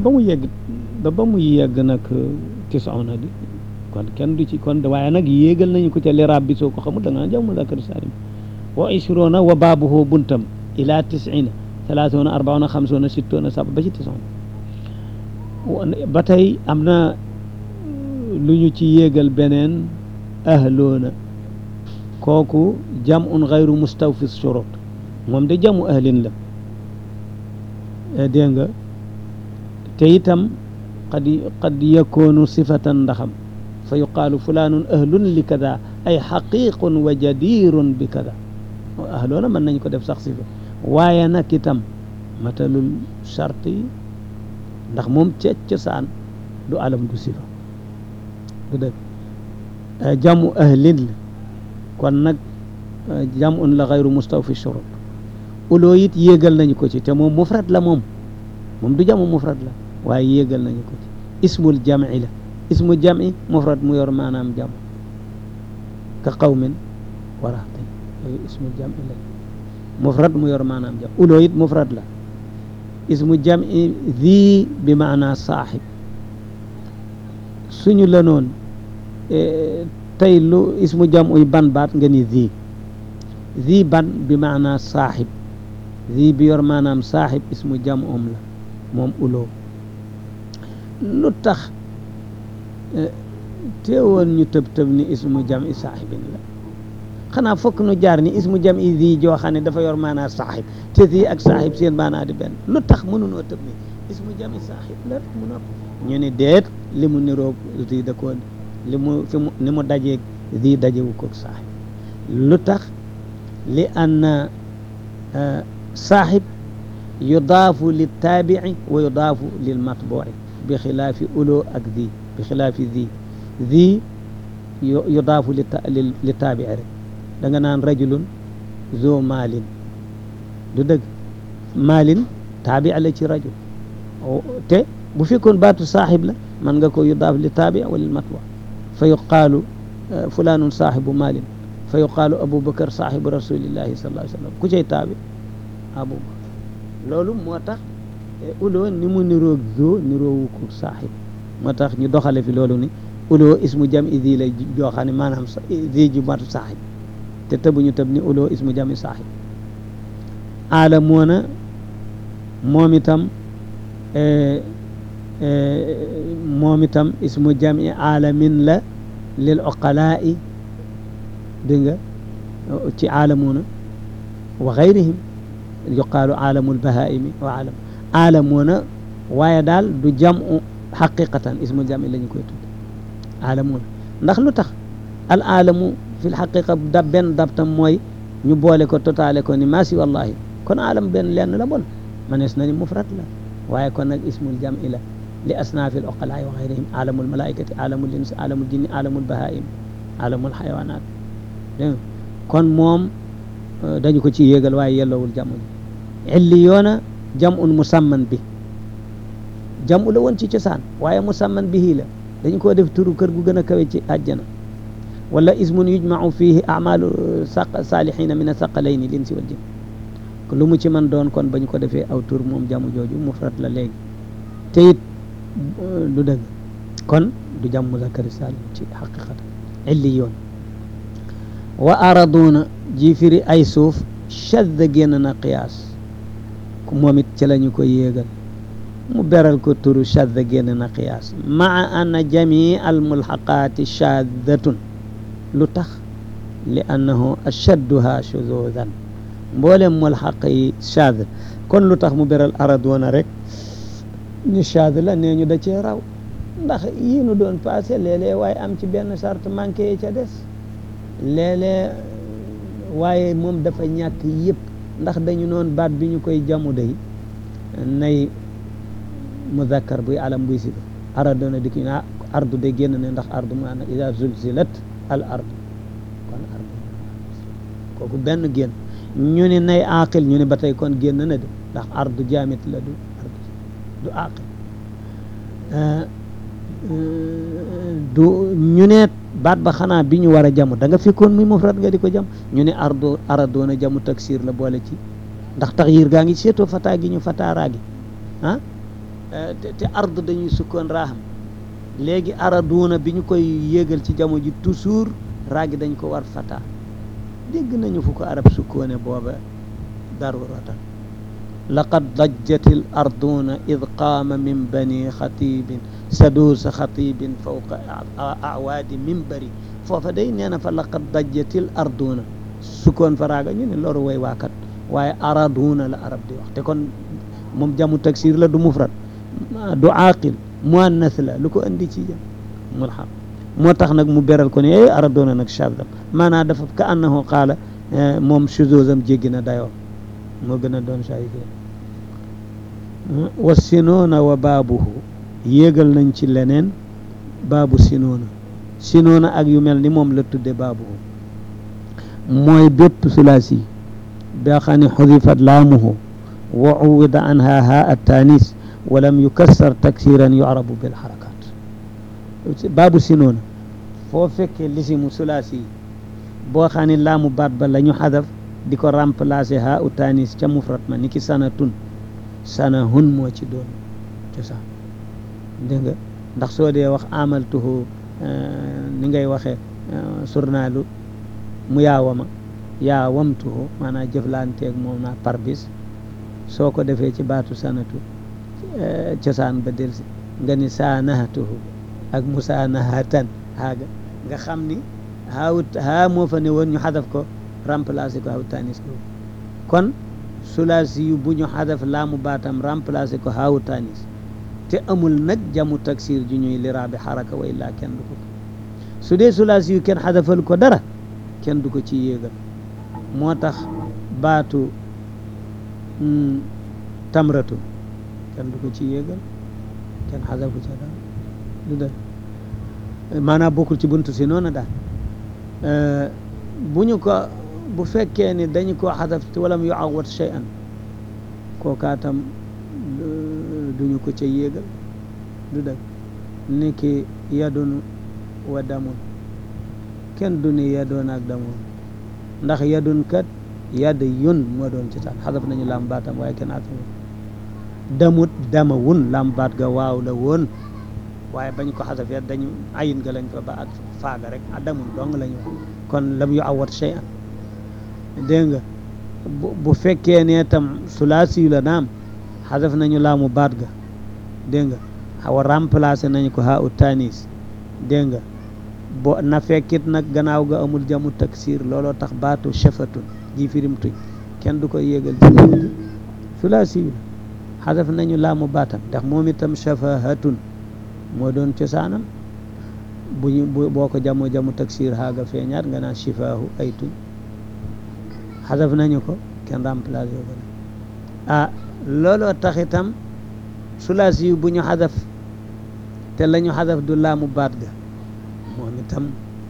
ba mu yegg ba ba mu yegg nag tisauna di kon kenn du ci kon waaye nag yéegal nañu ko ca liraab bi soo ko xamul da nga jaw muzakkar saalim wa ishruna wa baabuhu buntam ila tisina thalathuna arbauna xamsuna sittuna saba ba ci tisauna ba tey am na lu ñu ci yéegal beneen ahloona kooku jamun gayru mustawfi shurut moom de jamu ahlin la dégg nga te itam qad qad yakunu sifatan ndaxam fa yuqaalu fulanun ahlun li kada ay xaqiqun wa jadirun bi kada ahloona mën nañ ko def sax sifa waaye nag itam matalul charte yi ndax moom ca cosaan du alam du sifa du dëgg jamu ahlin la kon nag jamun la xayru mustawfi shurut uloo it yéegal nañu ko ci te moom mufrad la moom moom du jamu mufrad la waaye yéegal nañu ko ci ismul jam'i la ismu jam'i mufrad mu yor maanaam jam ka qawmin wa rahtin yooyu ismul jam'i la mufrad mu yor maanaam jam uloo it mufrad la ismu jam'i zi bi maana saaxib suñu la noon tey lu ismu jam'uy ban baat nga ni zi zi ban bi maana saaxib zi bi yor maanaam saaxib ismu jam'um la moom uloo lu tax teewoon ñu tëb tëb ni ismu jam'i saaxibin la xanaa fokk nu jaar ni ismu jam'i zi joo xam ne dafa yor maanaa saaxib te zi ak saaxib seen maanaa di benn lu tax mënunoo tëb ni ismu jam'i saaxib la mu nopp ñu ni deet li mu niroog zi da koo li mu fi mu ni mu dajeeg zi dajewu koog saaxib lu tax li anna saaxib yudaafu lil taabici wa yudaafu lil matbuci bi xilaafi uloo ak zi bi xilaafi zi zi yudaafu li li taabici rek da nga naan rajulun zo maalin du dëgg maalin taabici la ci rajul te bu fekkoon baatu saaxib la man nga ko yudaaf li taabici wa lil matbuci fa yuqaalu fulaanun saaxibu maalin fa yuqaalu aboubacar saaxibu rasulillahi sallallahu alayhi wa sallam ku cay taabi aboubacar loolu moo tax uloo ni mu niroog zoo niroowu ko saaxib moo tax ñu doxale fi loolu ni uloo ismu jam i zi lay jooxaa ne maanaam zi ju matu saaxib te tëbuñu tëb ni uloo ismu jam i saaxib aalamoona moom itam moom itam ismu jam i aalamin la lil oqalaa'i dégg nga ci aalamuuna wa gayrihim yuqaalu aalamul bahaimi wa aalam aalamuuna waaye daal du jamu xaqiqatan ismu jami la ñu koy tudd aalamuuna ndax lu tax al aalamu fi l xaqiqa dab benn dabtam mooy ñu boole ko totaale ko ni maasi wallahi kon aalam benn lenn la bon manees na ni mufrad la waaye kon nag ismul jami la li asnaafi l oqalaai wa gayrihim aalamul malaikati aalamul insi aalamul jinni aalamul bahaim aalamul xayawaanaat dégg kon moom dañu ko ci yéegal waaye yelloowul jamu ji illi yoona jamun musamman bi jamu la woon ci cosaan waaye musamman bihi la dañu koo def turu kër gu gën a kawe ci àjjana wala ismun yujmau fihi amalu saq saalihina min asaqalayni linsi wal jin lu mu ci man doon kon bañu ko defee aw tur moom jamu jooju mufrad la léegi te it du dëgg kon du jam muzakkari salim ci xaqiqatan illi yoon wa araduuna ji firi ay suuf shadda génn na qiyaas moom it ci la ñu ko yéegal mu beral ko turu shadda génn na qiyaas maa anna jamii al mulxaqaati shaddatun lu tax li annahu ashadduha shuzudan mboolem mulxaq yi shadd kon lu tax mu beral araduuna rek ñu shadd la nee ñu da cee raw ndax yii nu doon passé léeg-léeg waaye am ci benn charte manqué yi ca des léeg-léeg waaye moom dafa ñàkk yëpp ndax dañu noon baat bi ñu koy jamu day nay muzakkar buy alam buy sifa aradoona di ki ah ardu de génn ne ndax ardu mu ana ida zulzilat al ardu kon ardu kooku benn génn ñu ne nay aqil ñu ne ba tey kon génn na de ndax ardu jaamit la du ardu du aqil du ñu ne baat ba xanaa bi ñu war a jamu da nga fekkoon muy mufrad nga di ko jam ñu ne ardo aradoona jamu taksir la boole ci ndax taxyir gaa ngi seetoo fataa gi ñu fataaraa gi ah te te ard dañuy sukkoon raaxam léegi araduuna bi ñu koy yéegal ci jamono ji toujours raagi dañ ko war fata dégg nañu fu ko arab sukkoone booba daruratan laqad dajjati l arduuna id qaama min bani xatibin saduusa xatibin fawqa awaadi minbari foofa day nee na fa laqad dajjati l arduuna sukkoon fa raaga ñu ne loolu way waakat waaye araduuna la arab di wax te kon moom jamu taksir la du mufrad du aaqil muannas la lu ko andi ci jam mulhaq moo tax nag mu beral ko ne eh aradoona nag shadam maanaam dafa ka annahu qaala moom shuzuzam jéggi na dayoo moo gën a doon sayi wa sinoona wa baabuhu yéegal nañ ci leneen baabu sinoona sinoona ak yu mel ni moom la tudde baabuhu mooy bépp sulaasi boo xam ne xudifat laamuhu wa uwida anha ha attanis walam yukassar taksiran yu'rabu bil harakat baabu sinoona foo fekkee lisimu sulaasi yi boo xam ne laamu baat ba la ñu xadaf di ko remplacer ha utanis ca mufrat ma ni ki sanatun sanahun moo ci doon cosaan dégg nga ndax soo dee wax amaltuhu ni ngay waxee surnaalu mu yaawama yaawamtuhu maanaam jëflanteeg moom naa par bis soo ko defee ci baatu sanatu cosaan ba delsi nga ni saanahatuhu ak musaanahatan haaga nga xam ni haawut haa moo fa ne woon ñu xadaf ko remplacer ko haw tanis ko kon sulaasi yu bu ñu xadaf laamu baatam remplacer ko haawu tanis te amul nag jamu taksir ju ñuy liraabi xaraka wa illaa kenn du ko su dee sulaasi yu kenn xadafal ko dara kenn du ko ci yéegal moo tax baatu tamratu kenn du ko ci yéegal kenn xadafu ca dara du dëgg maanaam bokkul ci buntu si noonu daal bu ñu ko bu fekkee ni dañu koo xadaf te walam yu awat shay'an kookaatam duñu ko ca yéegal du dëgg ni ki yadun wa damun kenn du ni yadoon ak damun ndax yadun kat yadd yun moo doon ci taan xadaf nañu lam baatam waaye kenn atama damut dama wun lam baat ga waaw la woon waaye bañ ko xasafee dañu ayin ga lañ fa ba ak faaga rek adamun dong la ñu kon lam yu awat shay an dégg nga bu fekkee ne tam sulaasi la naam xasaf nañu laamu baat ga dégg nga xawa remplacé nañu ko ha u tanis dégg nga bo na fekkit nag gannaaw ga amul jamu taksir looloo tax baatu shafatun ji firim tuñ kenn du koy yéegal ci dégg sulaasi la xasaf nañu laamu baatam ndax moom itam shafahatun moo doon cosaanam bu ñu boo ko jamoo jamu taksir xaaga feeñaat nga naan shifaahu ay tuñ xasaf nañu ko kenn remplacé ko ah looloo tax itam sulaasi yu bu ñu xasaf te la ñu xasaf du laamu baat ga moom itam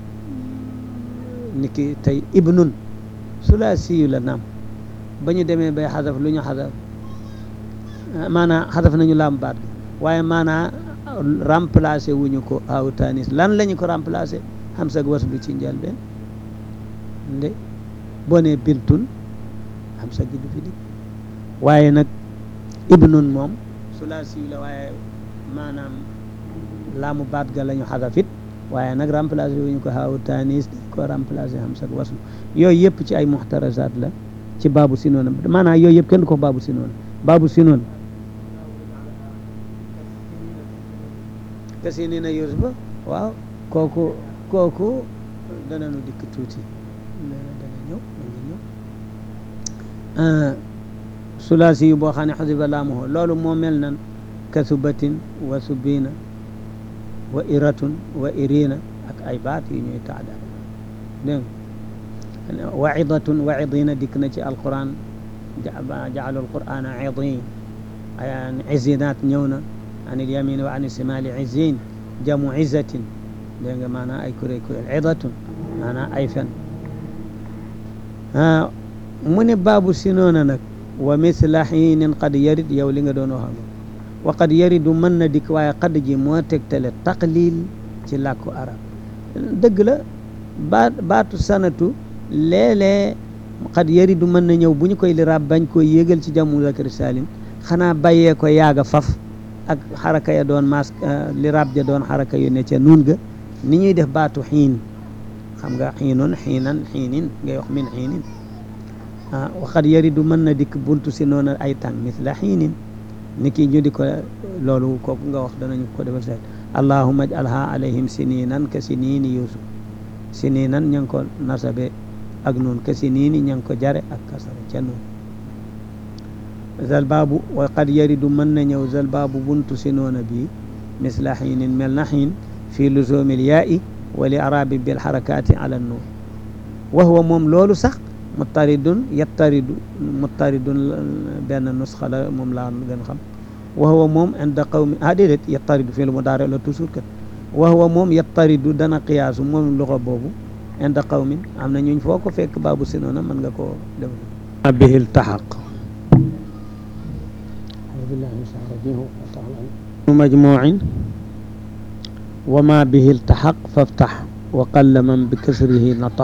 ni ki tey ibnun sulaasi yu la naam ba ñu demee bay xasaf lu ñu xasaf maanaa xasaf nañu laamu baat ga waaye maanaa remplacé wuñu ko aw tanis lan lañu ko remplacé xam sag waslu ci njëlbeen nde boo nee bintun xam sag du fi di waaye nag ibnun moom sulaasi yu la waaye maanaam laamu baat ga la ñu xadafit waaye nag remplacé wuñu ko aw tanis dañ ko remplacé xam sag waslu yooyu yëpp ci ay muxtarasaat la ci baabu sinoona maanaam yooyu yëpp kenn du ko baabu sinoona baabu sinoona kasi ni na yusufa waaw kooku kooku dananu dikk tuuti dana ñëw dana ñëw sulaasi yu boo xam ne xasiba laamuhu loolu moo mel nan kasubatin wa subina wa iratun wa irina ak ay baat yu ñuy taada dégg nga waidatun waidina dikk na ci alquran jaalu alqurana idin ay izinat ñëw na an ilyamin wa an simali izin jamu izatin dégg nga maanaam ay kuréel kuréel idatun maanaam ay fen mu ne baabu si noona nag wa misla xiinin qad yarid yow li nga doon wax wa qad yaridu mën na dikk waaye qad ji moo tegtale taqlil ci làkku arab dëgg la baat baatu sanatu léeg-léeg qad yaridu mën na ñëw bu ñu koy liraab bañ koy yégal ci jamu zakari salim xanaa bàyyee ko yaaga faf ak xaraka ya doon mas li rab ja doon xaraka yu ne ca nuun ga ni ñuy def baatu xiin xam nga xiinun xiinan xiinin ngay wax min xiinin ah waxat yaridu mën na dikk buntu si noonu ay tàng misla xiinin ni ki ñu di ko loolu kooku nga wax danañu ko defal seet allahuma ajalha alayhim sininan ka sinini yusuf sininan ña ngi ko nasabe ak noon ka sinini ña ngi ko jare ak kasara ca noon zal baabu wa qad yaridu mën na ñëw zal baabu buntu si noona bii misla xiinin mel na xiin fii luzumil yaa'i wa li arabi bil xarakaati ala nuun wa huwa moom loolu sax muttaridun yattaridu muttaridun benn nusxa la moom laa gën xam wa huwa moom inda qawmi ah déedéet yattaridu fii lu mu daare la toujours kat wa huwa moom yattaridu dana qiyaasu moom loxo boobu inda qawmin am na ñuñ foo ko fekk baabu si noona mën nga koo def bihi iltaxaq majmuin wa ma bihi iltaxaq faftax wa qalla man bi kasrihi nataq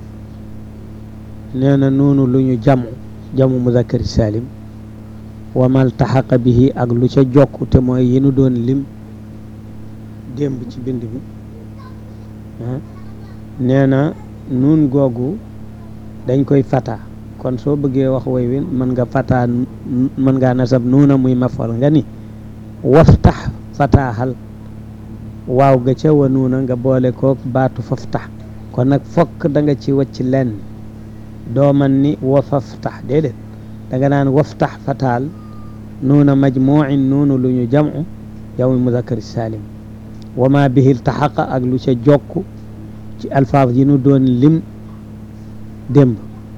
nee na noonu lu ñu jamu jamu muzakkari salim wa ma iltaxaqa bihi ak lu ca jokk te mooy yi nu doon lim démb ci bind bi nee na nuun googu dañ koy fata kon soo bëggee wax woy wi mën nga fata mën ngaa nasab nuuna muy mafal nga ni waftax fataaxal waaw ga ca wa nuuna nga boole kook baatu faftax kon nag fokk da nga ci wacc lenn doo man ni wa faftax déedéet da nga naan waftax fataal nuuna majmuin nuunu lu ñu jamu yow muzakkari salim wa ma bihi iltaxaqa ak lu ca jokk ci alfaaf yi nu doon lim démb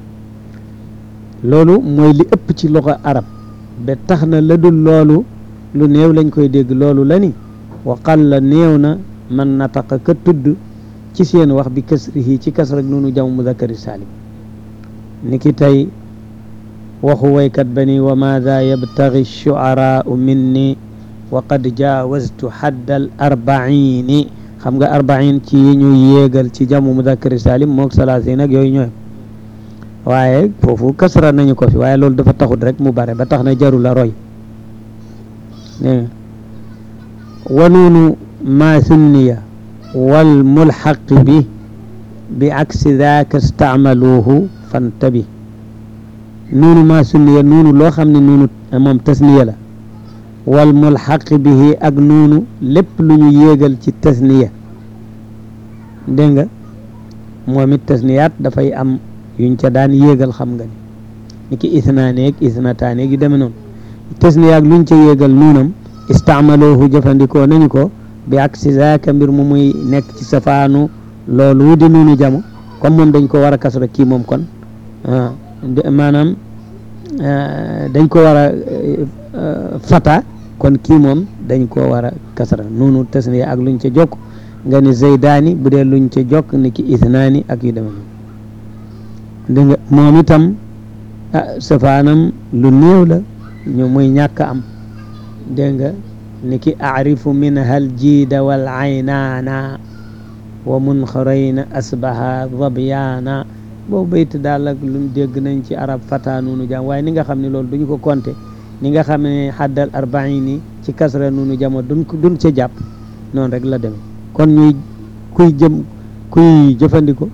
loolu mooy li ëpp ci loxo arab ba tax na la dul loolu lu néew lañ koy dégg loolu la ni wa qalla néew na man nataqa ka tudd ci seen wax bi kasrihi ci kas rek noonu jam muzakkari salim ni ki tey waxu waykat ba ni wa maada yabtagi shuaraau minni wa qad jaawaztu haddal arbaini xam nga arbain ci yi ñu yéegal ci jamu muzakkari salim moog salaasin ak yooyu ñooy waaye foofu kasra nañu ko fi waaye loolu dafa taxut rek mu bare ba tax na jaru la roy ne wa nuunu ma sunniya wal mulxaqi bi bi aksi daaka staamaluuhu fantabi nuunu ma sunniya nuunu loo xam ne nuunu moom tasniya la wal mulxaqi bihi ak nuunu lépp lu ñu yéegal ci tasniya dégg nga moom it tasniyaat dafay am yuñ ca daan yéegal xam nga ni ni ki isnaaneeg isnataaneeg yu demee noonu tasniya ak luñ ca yéegal nuunam istaamaloohu jëfandikoo nañu ko bi ak si zaaka mbir mu muy nekk ci safaanu loolu di nuunu jamo comme moom dañ ko war a kasra kii moom kon maanaam dañ ko war a fata kon kii moom dañ ko war a kasra nuunu tasniya ak luñ ca jokk nga ni zaydaani bu dee luñ ca jokk ni ki isnaani ak yu demee noonu dégg nga moom itam ah safaanam lu néew la ñu muy ñàkk am dégg nga ni ki arifu min hal jiida wal aynaana wa munxarayna asbaha zabyaana boobu bayt daal ak lu dégg nañ ci arab fata nunu jam waaye ni nga xam ne loolu duñu ko compté ni nga xam ne xaddal arbaini ci kasra nunu jamo duñ ko duñ ca jàpp noonu rek la demee kon ñuy kuy jëm kuy jëfandiko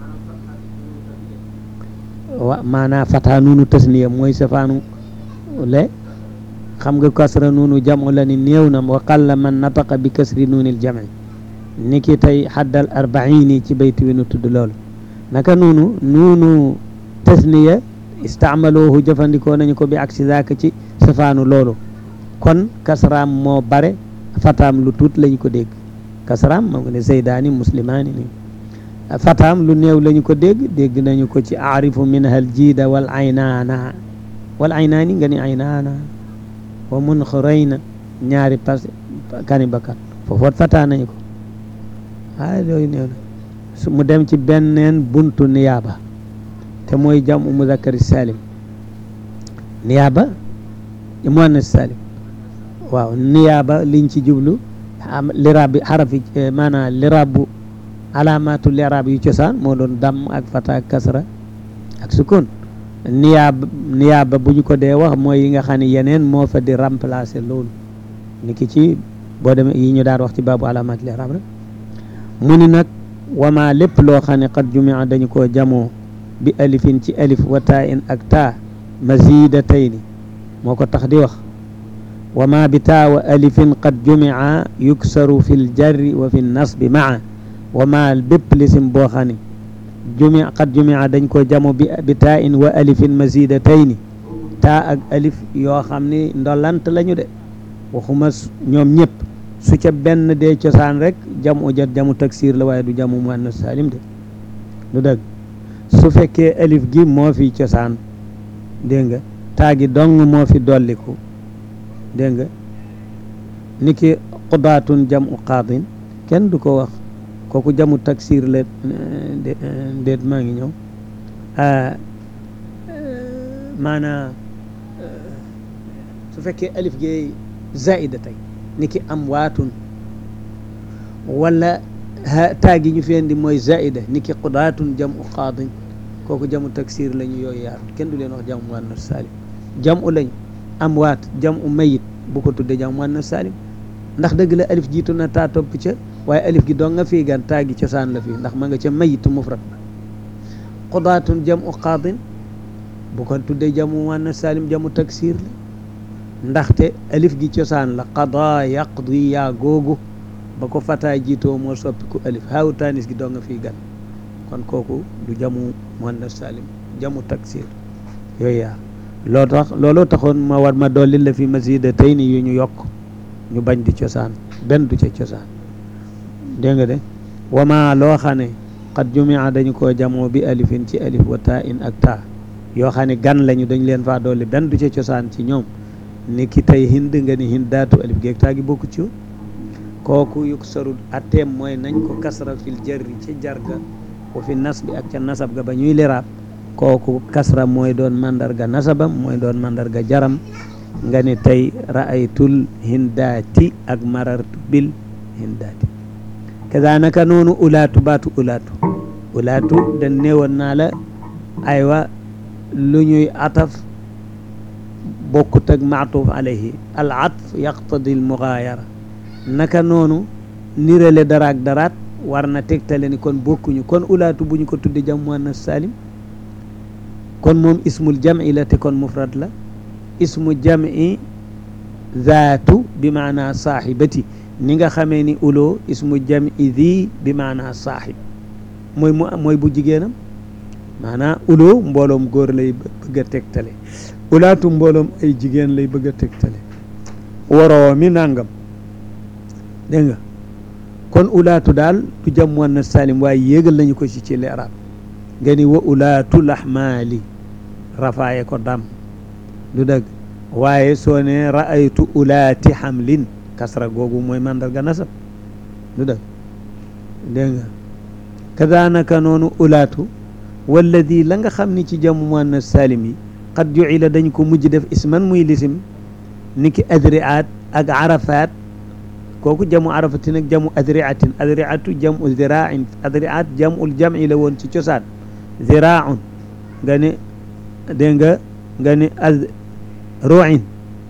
wa maanaa fata nunu tasniya mooy safaanu le xam nga kasra nunu jamo la ni néew na wa qalla man nataqa bi kasri nunil jami ni ki tey xaddal arbaini ci bayt wi nu tudd loolu naka nunu nunu tasniya istaamaloohu jëfandikoo nañu ko bi aksi zaaka ci safaanu loolu kon kasraam moo bare fataam lu tuut lañu ko dégg kasraam moom nga ne zaydaani muslimaani ni fataam lu néew lañu ko dégg dégg nañu ko ci aarifu min hal jiida wal aynaana wal aynaani nga ni aynaana wa munxirayna ñaari pas kani bakkat foofoot fataa nañu ko waaye loolu néew na su mu dem ci benneen buntu niyaaba te mooy jamu muzakkari salim niyaaba muannas salim waaw niyaaba liñ ci jublu liraab bi xarafi maanaam liraab bu alaamatu liraab yu cosaan moo doon damm ak fata ak kasra ak sukun niyaaba niyaaba bu ñu ko dee wax mooy yi nga xam ne yeneen moo fa di remplacer loolu ni ki ci boo demee yi ñu daan wax ci baabu alaamaati li'raab rek mu ni nag wama lépp loo xam ne qad jumia dañu koo jamoo bi alifin ci alif wa taa in ak taa mazidatayni moo ko tax di wax wama bi taa wa alifin qad jumia yuksaru fi ljarri wa fi nasbi maa wama bépp lisim boo xam ne jumi qad jumia dañ koo jamo bi bi taa in wa alifin mazidatayni taa ak alif yoo xam ni ndolant lañu de waxuma ñoom ñëpp su ca benn dee cosaan rek jamu jot jamu taksir la waaye du jamu muannas salim de du dëgg su fekkee alif gi moo fi cosaan dégg nga taa gi dong moo fi dolliku dégg nga ni ki qudaatun jamu qaadin kenn du ko wax kooku jamu taksir la déet maa ngi ñëw maanaa su fekkee alif gi zaida tey ni ki am waatun wala taa gi ñu fi indi mooy zaida ni ki qudaatun jamu qaadin kooku jamu taksir la ñu yooyu yaar kenn du leen wax jamu muannas salim jamu lañu am waat jamu mayit bu ko tuddee jamu muannas salim ndax dëgg la alif jiitu na taa topp ca waaye alif gi doo nga fii gan taa gi cosaan la fii ndax ma nga ca mayitu mufrad ba qudaatun jamu qaadin bu ko tuddee jamu muannas salim jamu taksir la ndaxte alif gi cosaan la qada yaqdi yaa googu ba ko fataa jiitoo moo soppiku alif haawu taanis gi doo nga fii gan kon kooku du jamu muannas salim jamu taksir yooyu yaa loo tax looloo taxoon ma war ma dolli la fi masida tey ni yu ñu yokk ñu bañ di cosaan benn du ca cosaan dégg nga de wama loo xam ne qad jumia dañu koo jamoo bi alifin ci alif wa taa in ak taa yoo xam ne gan lañu dañ leen faa dolli benn du ca cosaan ci ñoom ni ki tey hind nga ni hindaatu alif geeg taa gi bokku ci kooku yuk sarul atteem mooy nañ ko kasra fil jarri ci jarga wa fi nas bi ak ca nasab ga ba ñuy liraab kooku kasra mooy doon mandarga nasabam mooy doon mandarga jaram nga ni tey ra'aytul hindaati ak marartu bil hindaati kazanaka noonu ulaatu baatu ulaatu ulaatu dañ néewoon naa la aywa lu ñuy ataf bokkut ak maatuf alayhi al atf yaqtadi al mugaayara naka noonu nirale daraak daraat war na tegtale ni kon bokkuñu kon ulaatu bu ñu ko tudde jam muannas salim kon moom ismul jam'i la te kon mufrad la ismu jam'i zaatu bi maana saaxibati ni nga xamee ni uloo ismu jam'i zi bi maana saaxib mooy mu mooy bu jigéenam maanaa uloo mbooloom góor lay bëgg a tegtale ulaatu mbooloom ay jigéen lay bëgg a tegtale waroo mi nangam dégg nga kon ulaatu daal du jam muannas salim waaye yéegal nañu ko ci ci leeraab nga ni wa ulaatu laxmaali rafaaye ko dam du dëgg waaye soo ne ra'aytu ulaati xamlin kasra googu mooy mandarga nasab du dëgg dégg nga kadaanaka noonu ulaatu walladi la nga xam ni ci jamu muannas salim yi qad jucila dañ ko mujj def isman muy lisim niki adriaat ak arafaat kooku jamu arafatin ak jamu adriatin adriatu jamu ziraain adriat jamul jam'i la woon ci cosaan ziraaun nga ne dégg nga nga ne az ruin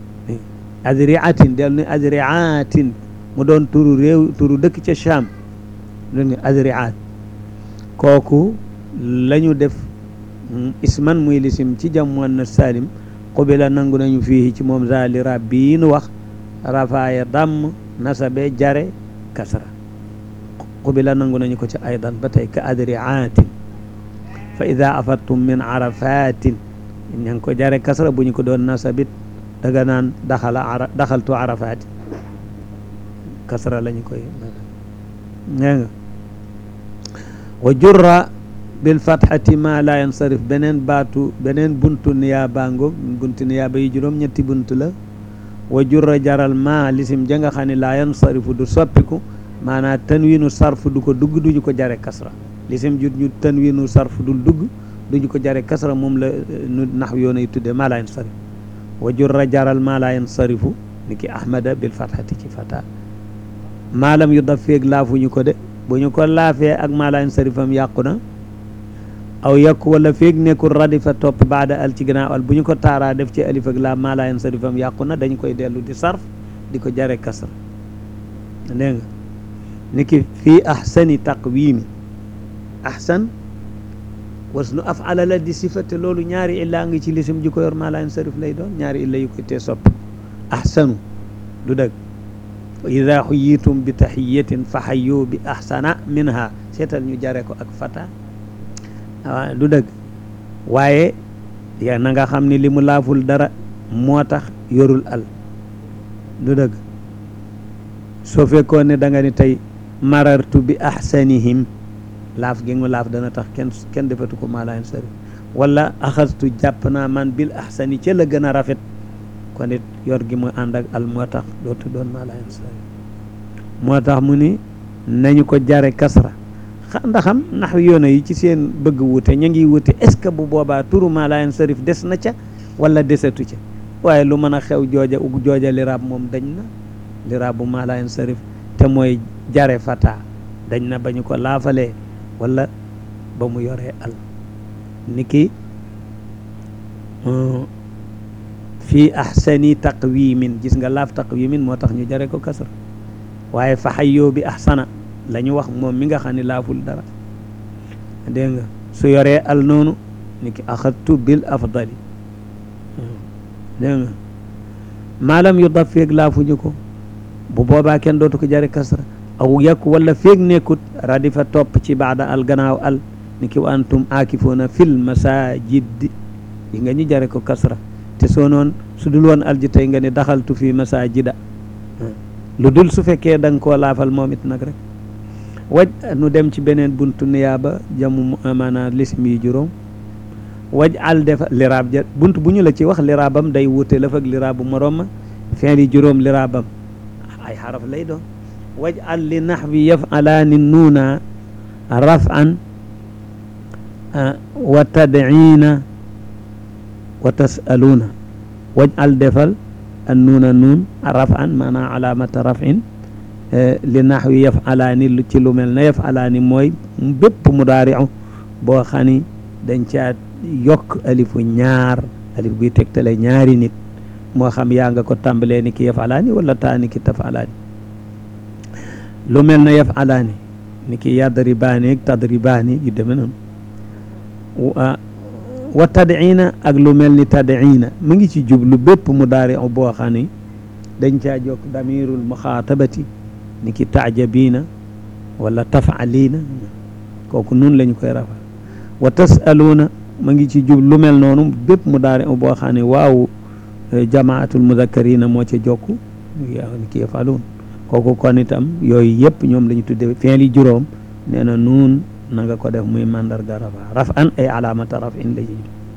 adriatin del ne adriatin mu doon turu réew turu dëkk ca Cham dégg nga adriat kooku lañu def isman muy lisim ci jam muannas salim qubila nangu nañu fii ci moom zali rab bii nu wax rafaaya damm nasabe jare kasra qubila nangu nañu ko ci aydan ba tey ka adriatin fa ida afattum min arafatin ña ngi ko jare kasra bu ñu ko doon nasabit daga naan daxala ara daxaltu arafatin kasra la ñu koy nee nga wa jurra bil fathati ma la yansarif beneen baatu beneen buntu niyaaba ngoog buntu niyaaba yi juróom ñetti buntu la wa jurra jaral ma lisim ja nga xam ne la yansarifu du soppiku maanaa tanwinu sarfu du ko dugg duñu ko jare kasra lisim jut ñu tanwinu sarfu dul dugg duñu ko jare kasra moom la nu nax yoonay tudde ma la yansarif wa jurra jaral ma la yansarifu ni ki ahmada bil fathati ci fata maalam yu daf feeg laafuñu ko de bu ñu ko laafee ak ma la yansarifam yàqu na aw yàqu wala feeg nekkul radifa topp baada al ci gannaaw al bu ñu ko taaraa def ci alif ak laa ma la yansarifam yàqu na dañ koy dellu di sarf di ko jare kasra dégg nga ni ki fii ahsani taqwimi ahsan wasnu afala la di sifate loolu ñaari illa ngi ci lisim ji ko yor maa laa yansarif lay doon ñaari illa yu koy tee sopp ahsanu du dëgg wa ida xuyitum bi taxiyatin fa xayu bi ahsana minha seetal ñu jare ko ak fata waaw du dëgg waaye ya na nga xam ne li mu laaful dara moo tax yorul al du dëgg soo fekkoon ne da nga ni tey marartu bi ahsanihim laaf gi mu laaf dana tax kenn kenn defatu ko maa laa yansarif wala axastu jàpp naa man bil ahsani ca la gën a rafet kon it yor gi mu ànd ak al moo tax dootu doon maa laa yansarif moo tax mu ni nañu ko jare kasra xa ndaxam nax yoona yi ci seen bëgg wute ñu ngi wute est ce que bu boobaa turu maa laa yansarif des na ca wala desatu ca waaye lu mën a xew jooja ug jooja liraab moom dañ na liraab bu maa laa yansarif te mooy jare fata dañ na ba ñu ko laafalee wala ba mu yoree al niki fii ahsani taqwimin gis nga laaf taqwimin moo tax ñu jare ko kasra waaye fa xayyoo bi ahsana la ñu wax moom mi nga xam ne laaful dara dégg nga su yoree al noonu niki axadtu bil afdali dégg nga maalam yu daf feeg laafuñu ko bu boobaa kenn dootu ko jare kasra aw yàkk wala feeg nekkut radifa topp ci baada al gannaaw al ni ki wa antum aakifuuna fil masajid yi nga ñu jare ko kasra te soo noon su dul woon al ji tey nga ne daxaltu fi masajida lu dul su fekkee da nga koo laafal moom it nag rek waj nu dem ci beneen buntu niyaaba jamu maanaam lisim yi juróom waj al defa liraab ja bunt bu ñu la ci wax liraabam day wuute la fag liraabu morom ma feen yi juróom liraabam ay xaraf lay doon waj'al li naxwi yaf'alaani nuuna raf'an wa tadciina wa tas'aluuna waj'al defal an nuuna nuun raf'an maanaam alaamata raf'in li naxwi yaf'alaani ci lu mel ne yaf'alaani mooy bépp mudaari'u boo xam ni dañ caa yokk alifu ñaar alif buy tegtale ñaari nit moo xam yaa nga ko tàmbalee ni ki yaf'alaani wala taa ni ki taf'alaani lu mel na yaf'alaani ni ki yadribaani ak tadribaani yu deme noonu wa tadciina ak lu mel ni tadciina mu ngi ci jublu bépp mudaari boo xam ni dañ caa jokk damirul muxaatabati ni ki taajabiina wala tafaliina kooku nun lañu koy rafa wa tasaluuna mu ngi ci jublu lu mel noonu bépp mudaari boo xam ne waaw jamaatul mudakkarina moo ca jokk yaa ni ki yafaluun kooku kon itam yooyu yëpp ñoom la ñu tudde fi'li juróom nee na nuun na nga ko def muy mandarga rafa raf an ay alaamata raf in la ji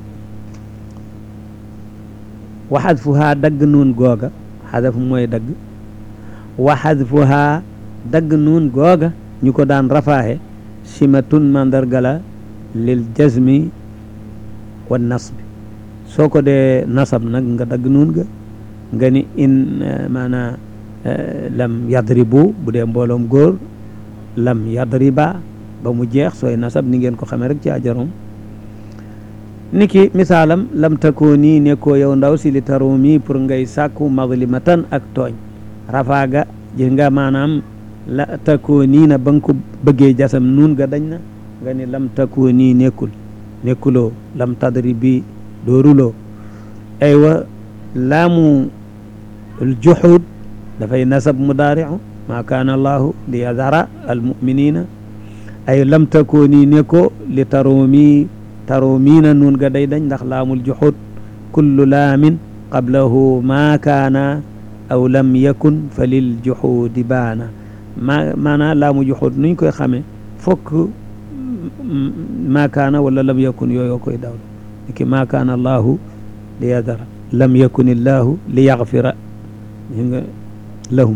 wa xadfuhaa dagg nuun googa xadaf mooy dagg wa xadfuhaa dagg nuun googa ñu ko daan rafaaxe simatun mandarga la lil jazmi wa nasbi soo ko dee nasab nag nga dagg nuun ga nga ni in maanaa lam yadribu bu dee mbooloom góor lam yadriba ba mu jeex sooy nasab ni ngeen ko xamee rek ci ajarom ni ki misaalam lam takoo nii nekkoo yow ndaw si li taroo mi pour ngay sàkku mazlimatan ak tooñ rafaaga ji nga maanaam la takoo nii na ba nga ko bëggee jasam nuun ga dañ na nga ni lam takoo nii nekkul nekkuloo lam tadribi dooruloo aywa laamu juxuud dafay nasab mudaariu maa kaana allahu li yadara almuminina ay lam takooni ne ko li taroomi taroomiina nuun ga day dañ ndax laamul juxud kullu laamin qablahu maa kaana aw lam yakun fa lil juxudi baana ma maanaa laamu juxud nuñ koy xame fokk maa kaana wala lam yakun yooyo koy dawlu niki maa kaana allahu li yadara lam yakun illahu li yaxfira nga lahum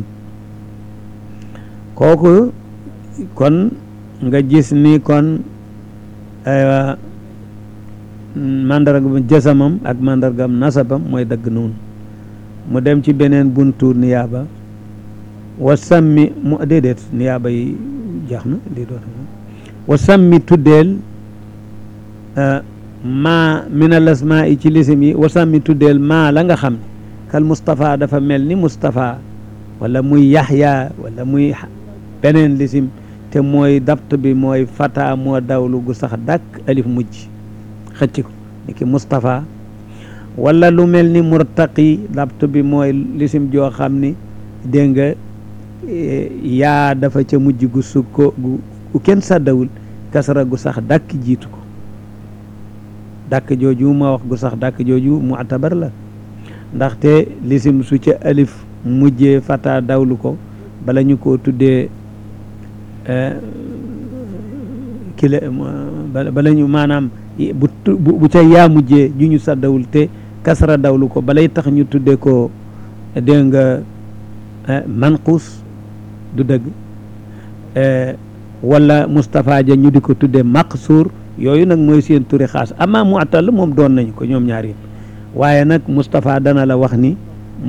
kooku kon nga gis ni kon aywa mandargam jësamam ak mandargam nasabam mooy dagg noonu mu dem ci beneen buntu niyaaba wa sammi mu déedéet niyaaba yi jeex na di doon wa sammi tuddeel maa min al asmaa yi ci lisim yi wa sammi tuddeel maa la nga xam ne kal Moustapha dafa mel ni Moustapha wala muy yaxya wala muy beneen lisim te mooy dabt bi mooy fata moo dawlu gu sax dàkk alif mujj xëcc ko ni ki Moustapha wala lu mel ni murtaqi dabt bi mooy lisim joo xam ni dégg nga yaa dafa ca mujj gu sukko gu kenn sàddawul kasara gu sax dàkk jiitu ko dàkk jooju ma wax gu sax dàkk jooju mu'tabar la ndaxte lisim su ca alif mujjee fata dawlu ko bala ñu ko tuddee kile bala ñu maanaam bu bu ca yaa mujjee ju ñu sàddawul te kasara dawlu ko balay tax ñu tuddee ko dégg nga manquus du dëgg wala Moustapha ja ñu di ko tuddee maqsuur yooyu nag mooy seen turi xaas ama mu'tal moom doon nañu ko ñoom ñaar yëpp waaye nag Moustapha dana la wax ni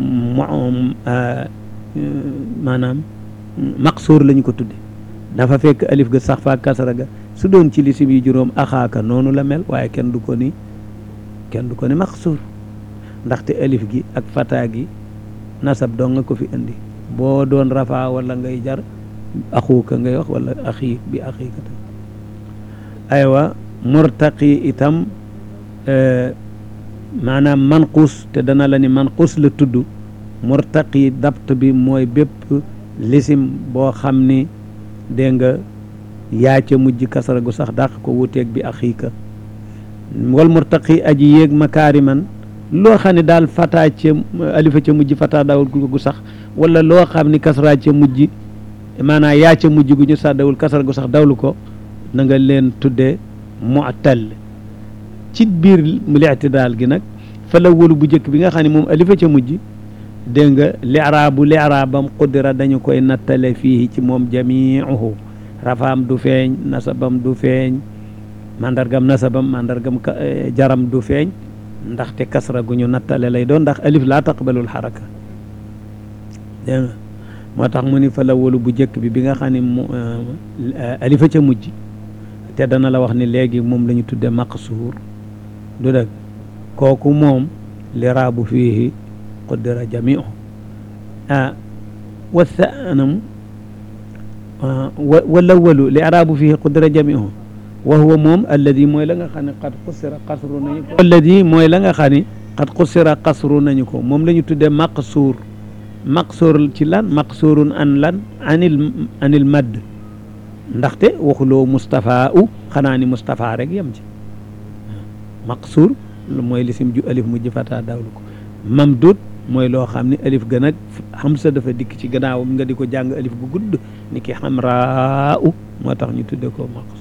maanaam maqsuur lañu ko tudde dafa fekk alif ga sax fa kasara ga su doon ci lisim yi juróom axaaka noonu la mel waaye kenn du ko ni kenn du ko ni maqsuur ndaxte alif gi ak fata gi nasab dong nga ko fi indi boo doon rafa wala ngay jar axuuka ngay wax wala axi bi axiika tam aywa murtaqi itam maanaam manquus te dana la ni manquus la tudd murtaqi dabt bi mooy bépp lisim boo xam ni dégg nga yaa ca mujj kasara gu sax dàq ko wuteeg bi axiika wal murtaqi aji yéeg makaariman loo xam ne daal fata ca alifa ca mujj fata dawul gu sax wala loo xam ni kasara ca mujj maanaam yaa ca mujj gu ñu sax dawul kasara gu sax dawlu ko na nga leen tuddee mu'tal ci biir li'tidaal gi nag fa la wëlu bu njëkk bi nga xam ne moom alifa ca mujj dégg nga li'raabu li'raabam qudira dañu koy nattale fii ci moom jamii'uhu rafaam du feeñ nasabam du feeñ mandargam nasabam mandargam jaram du feeñ ndaxte kasra gu ñu nattale lay doon ndax alif laa taqbalul xaraka dégg nga moo tax mu ni fa la wëlu bu njëkk bi bi nga xam ne mu alifa ca mujj te dana la wax ni léegi moom la ñu tudde maqsuur du dëgg kooku moom liraabu fiihi qudira jamiu ah wa thanam wa lawalu li araabu fiihi qudira jamiu wa huwa moom alladi mooy la nga xam ne qad qusira qasru nañu ko alladi mooy la nga xam ne qad qusira qasru nañu ko moom la ñu tuddee maqsuur maqsuur ci lan maqsuurun an lan anil anil madd ndaxte waxuloo Moustapha u xanaa ni Moustapha rek yem ci maqsuur mooy lisim ju alif mujj fata dawlu ko mamdud mooy loo xam ni alif gën ak xamsa dafa dikk ci gannaawam nga di ko jàng alif gu gudd ni ki xamraa u moo tax ñu tudde ko maqsuur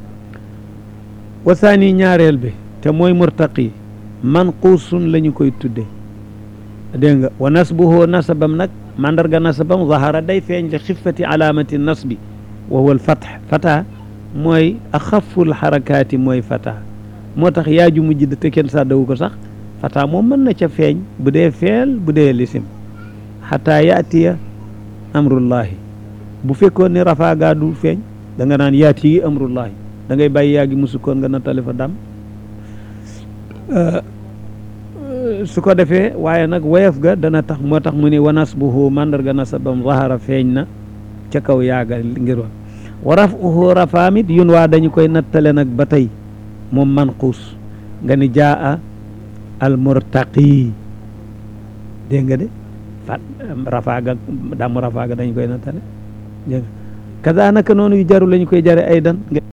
wasaani ñaareel bi te mooy murtaqi manquusun la ñu koy tudde dégg nga wa nasbuhu nasabam nag mandarga nasabam zahara day feeñ li xiffati alaamati nasbi wa huwa alfatx fata mooy axaful xarakaati mooy fata moo tax yaaju mujj te kenn sàddawu ko sax fata moom mën na ca feeñ bu dee feel bu dee lisim xataa yaatiya amrullahi bu fekkoon ni rafaagaa du feeñ da nga naan yaati yi amrullahi da ngay bàyyi yaa gi musukkoon nga nattale fa dam su ko defee waaye nag woyof ga dana tax moo tax mu ne wa nasbuhu mandarga nasabam zahara feeñ na ca kaw yaaga ngir wa wa rafuhu rafaamit yun waa dañu koy nattale nag ba tey moom manquus nga ni jaa al murtaqi dégg nga de fat rafaaga damu rafaaga dañu koy nattale dégg nga kaza naka noonu yu jaru lañu koy jare aydan